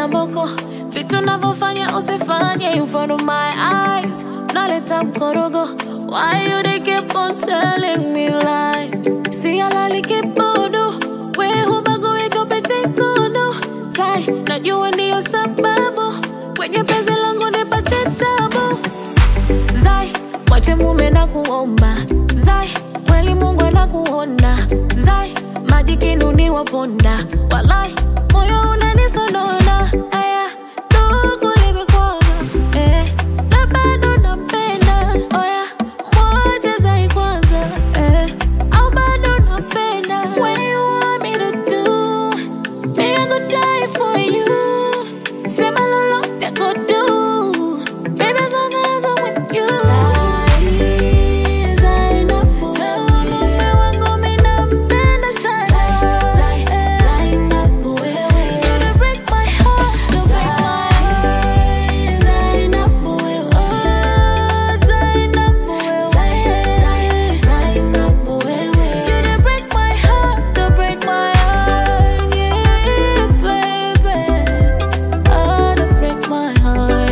na mboko vitu navyofanya usifanye in front of my eyes naleta mkorogo why you they keep on telling me lies si alali kibodo we hubagui tupite kodo tai najua ndiyo sababu kwenye penzi langu nipate tabu zai mwache mume na kuomba zai kweli mungu anakuona zai maji kinuni waponda walai moyo unanisonona aya ndugu limekwama eh, na bado nampenda oya mwache zai kwanza eh, au bado napenda When you want me to do me I go die for you sema lolote go do baby as long as I'm with you Zai, Zai, napo mume wangu mi nampenda sana Zai, napo wewe You dey break my heart, you break my heart Zai, napo wewe Oh, Zai, napo wewe Zai, napo wewe You dey break my heart, you break my heart Yeah, baby Oh, you break my heart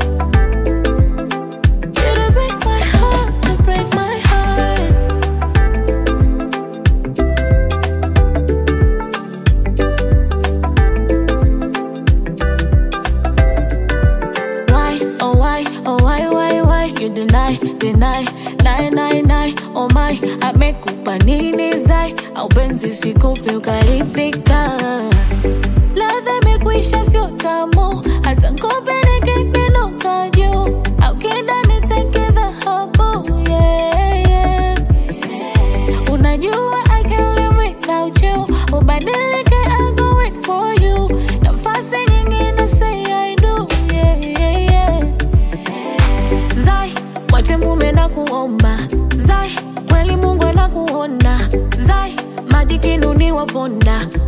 you to break my heart, to break my heart. Why, oh why, oh why, why, why you deny, deny, lie, lie, lie, oh my, amekupa nini zai, au penzi sikupe ukaridhika. Ladha imekwisha sio tamu, hata kope nikipinuka juu, au kida niteke dhahabu, yeah, yeah. Unajua I can't live without you, ubadilike I go wait for you, nafasi nyingine say I do, yeah, yeah, yeah. Zai, mwache mume na kuomba Zai, kweli Mungu anakuona Zai, maji kinuni waponda